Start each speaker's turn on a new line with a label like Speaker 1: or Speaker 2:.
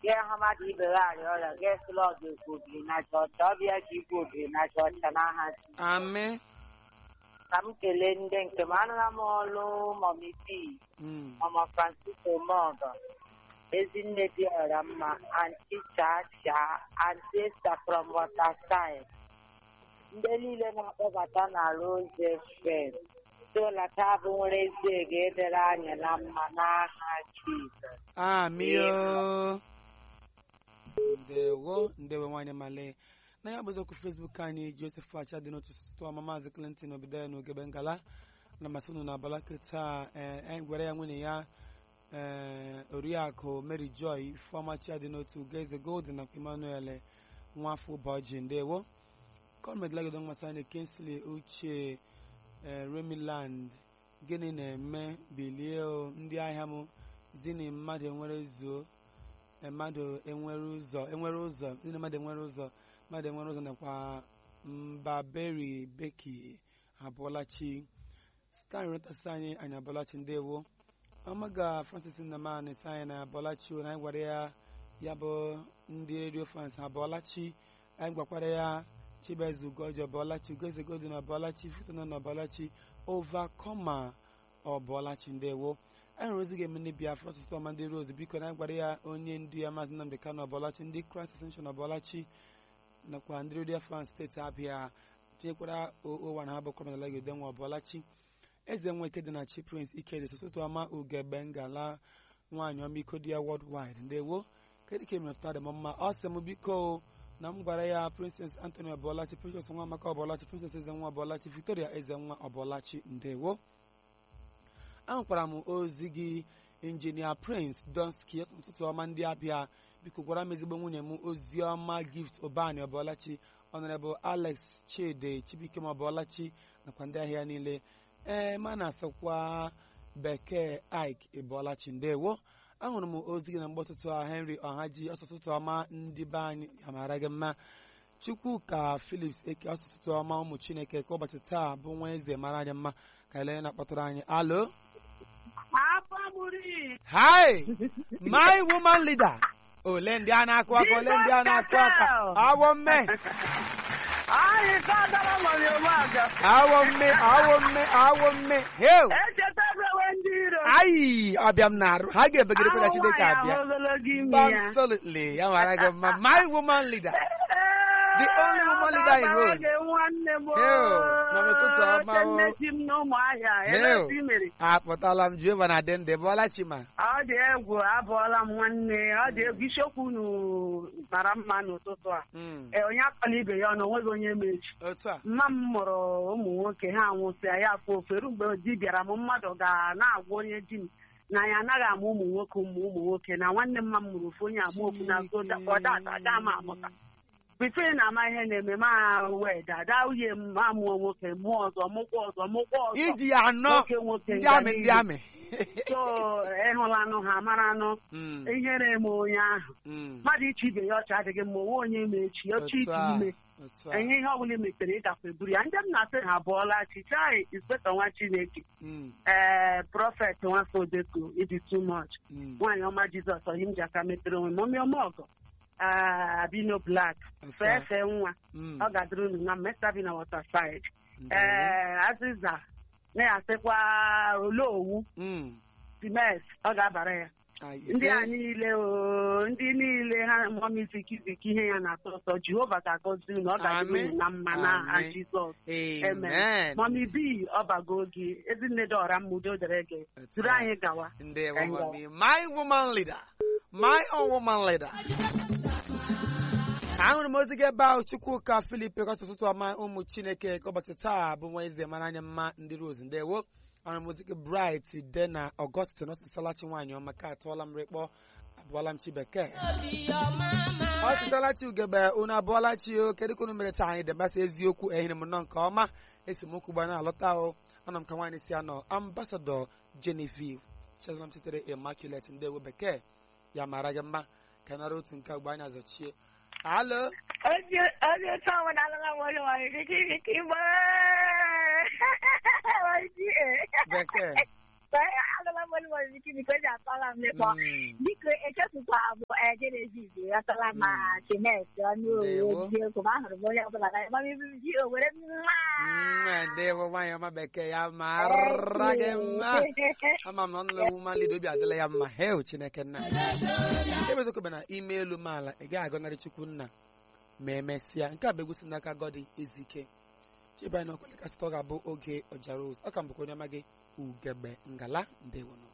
Speaker 1: gị ha mmadụ ibe gị arịa ọrịa gị sịla ọdụ ekwu obiri na chọọchị ọbịa ka ikwu obiri na chọọchị n'aha Jizọs.
Speaker 2: amị
Speaker 1: ka m kelee ndị nke m anụla m ọlụ mọmi bi
Speaker 2: Mm.
Speaker 1: mama francisco mọgọ ezinne dị ọra mma anti chacha anti esta from waterside ndị niile na-akpọbata na rose fed tolata bụ nwere ezi ga-edere anyị na mma n'aha jizọs
Speaker 2: amị o ndewo ndewo nwanyị male na ya bụzi okwu fesbuk anyị joseph acha dị n'otu sụtụ ọma maazị clinton obido na ogebe ngala na masị unu na abalaka taa ee anyị gwara ya nwunye ya ee oriakụ mary joy ifeọma chi dị n'otu geze golden nakwa emmanuel nwafọ ụbọjị ndewo kọnmed lagodo mmasị anyị kinsley uche ee remiland gịnị na-eme bilie o ndị ahịa m zini mmadụ enwere zuo e, mmadụ enwere ụzọ enwere ụzọ zini mmadụ enwere ụzọ mmadụ enwere ụzọ nakwa mbaberi beki abụọlachi stan retasi anyị anyị abụọlachi ndewo ọmaga francis nnamani si anyị na abụọlachi o na anyị gwara ya ya bụ ndị redio fans abụọlachi anyị gwakwara ya chibezu ugoji ọbụọlachi ugozi godin ọbụọlachi futona na ọbụọlachi ovakoma ọbụọlachi ndewo anyị hụrụ ozi ga-eme ndị biafra ọtụtụ ọma ndị rose biko na anyị gwara ya onye ndu ya maazị nnamdị kano ọbụọlachi ndị kraịst ascension ọbụọlachi nakwa ndị redio fans steeti abịa tinyekwara owa na ha bụ kọmenala gode nwa ọbụọlachi eze nwa ike dị na chi prince ikedi ụtụtụ ọma ugegbe ngala nwaanyị ọma iko dị ya worldwide ndewo kedu ka emetụta dị m mma ọ sị m biko na m gwara ya princess anthony ọbụọlachi princess nwa amaka ọbụọlachi princess eze nwa ọbụọlachi victoria eze nwa ọbụọlachi ndewo ahụkwara m ozi gị injinia prince donski ụtụtụ ọma ndị abịa biko gwara m ezigbo nwunye m ozi ọma gift obani ọbụọlachi honorable alex chidi chibuike ma ọbụọlachi nakwa ndị ahịa niile ee ma na-asịkwa bekee ike ịbụọlachi ndewo ahụrụ m ozi gị na mgbe ọtụtụ a henry ọhaji ọtụtụ ọma ndị be anyị amara gị mma chukwuka philips eke ọtụtụ ọma ụmụ chineke ka ụbọchị taa bụ nwa eze mara anyị mma ka ele na-akpọtụrụ anyị alo hi my woman leader ole ndị a na-akụ aka ole ndị a na-akụ aka awọ mme
Speaker 1: anyị kadara mọmi ụmụaga
Speaker 2: awọ mme awọ mme awọ mme heu
Speaker 1: echetabewe ndị iro
Speaker 2: ayi ọbịa m na-arụ ha ga-ebegidekwa na chineke abịa
Speaker 1: ogologo imi ya
Speaker 2: absolutely ya mara gị mma my woman leader The only woman leader in Rose.
Speaker 1: nwanne m
Speaker 2: Heo, nọ n'ụtụtụ ọma o.
Speaker 1: nneti m n'ụmụahịa
Speaker 2: Heo.
Speaker 1: ebe i mere
Speaker 2: akpọtala m jehova na dị ndị bụọla chima
Speaker 1: ọ dị egwu abụọla m nwanne ọ dị egwu isiokwu unu mara mma n'ụtụtụ a
Speaker 2: Mm,
Speaker 1: Ee, onye akpala ibe ya ọnụ onweghị onye mechi
Speaker 2: otu a
Speaker 1: mma m mụrụ ụmụ nwoke ha nwụsịa ya afọ oferu mgbe di bịara m mmadụ ga na-agwa onye di m na ya anaghị amụ ụmụ nwoke ụmụ ụmụ nwoke na nwanne m ma m mụrụ ofu onye agba okwu na ọdata aga m amụta bifo ị na-ama ihe na-eme ma wee dada uye m ma mụọ nwoke mụọ ọzọ mụkwa ọzọ mụkwa ọzọ
Speaker 2: iji ya anọ
Speaker 1: nwoke nwoke
Speaker 2: ndị amị ndị
Speaker 1: ngalili.
Speaker 2: amị
Speaker 1: so ịhụlanụ ha maranụ
Speaker 2: Mm,
Speaker 1: ihere eme onye ahụ
Speaker 2: mm,
Speaker 1: mmadụ iche ibe ya ọcha adịghị mma onwe onye ma echi ọcha
Speaker 2: otu
Speaker 1: ike
Speaker 2: a
Speaker 1: ime
Speaker 2: otu a
Speaker 1: enye ihe ọbụla i metere ịgakwa eburu ya ndị m na-asị ha abụọla chichai inspektọ nwa chineke
Speaker 2: Mm,
Speaker 1: ee prọfet nwafọ odeko ịdị too much
Speaker 2: mm,
Speaker 1: nwaanyị ọma jizọs onye m ji aka mepere onwe m omi ọma ọgọ Ah, abino blak
Speaker 2: otu a
Speaker 1: fee fee nwa
Speaker 2: Mm,
Speaker 1: ọ ga-adịrị unu na mmesta bi na watersaid
Speaker 2: ndewo.
Speaker 1: ee azịza na-asịkwa olowu
Speaker 2: Mm,
Speaker 1: simes ọ ga-abara ya
Speaker 2: ah,
Speaker 1: ndị
Speaker 2: ise.
Speaker 1: a niile o ndị niile ha mụọ izikiziki ihe ya na-atọ ụtọ jehova ga-agọzi unu ọ ga-adịrị unu na mma n'aha
Speaker 2: Amen.
Speaker 1: jizọs
Speaker 2: amen
Speaker 1: mọmi bi ọbago gị ezinne dị ọra mmudo dere gị
Speaker 2: Otu
Speaker 1: duru
Speaker 2: a.
Speaker 1: anyị gawa
Speaker 2: ndewo
Speaker 1: Thank
Speaker 2: mami my woman leader my own woman leader ahụrụ m ozi gị ebe ahụ chukwuka filip kọtụ ụtụtụ ọma ụmụ chineke ka ụbọchị taa bụ nwa eze mara anya mma ndị rose ndewo ahụrụ m ozi gị bright de na ọgọstin ọsịsalachi nwaanyị ọma ka atụọla m rịkpọ abụọla m chi bekee ọ sịtalachi ugebe unu abụọla chi o kedu ka unu mere taa anyị debasa eziokwu ehiri m nnọọ nke ọma esemokwu gba na-alọta o anọ m ka nwaanyị si anọ ambasadọ genevieve chezọm sitere immaculate ndewo bekee ya mara gị mma ka nara otu nke agba anyị azọchie alo
Speaker 3: Oye, oye, estamos dando la vuelta, vale, que que que va.
Speaker 2: bekee
Speaker 3: Dando la vuelta, vale, que me cuenta para me pa.
Speaker 2: Mm,
Speaker 3: Dike eche tuta abo e Genevieve. agatala ma chinet ọnụ
Speaker 2: Ndewo.
Speaker 3: owe eziokwu ma ahụrụ m onye ọbụla na mama ibu ji owere
Speaker 2: Nwa ndewo nwaanyị ọma bekee ya mara gị mma ama m na ọnụlọ ewu mmalị obi adịla ya mma hel chineke nna nke bezokebe na ime elu maala ị gaghị agọnarị chukwu nna ma emesịa nke a bụ egwusi n'aka gọdị ezike chebe anyị n'ọkwale kasịta ọ ga-abụ oge ọjara ozu ọ ka m bụkwa onye ọma gị ugegbe ngala ndewo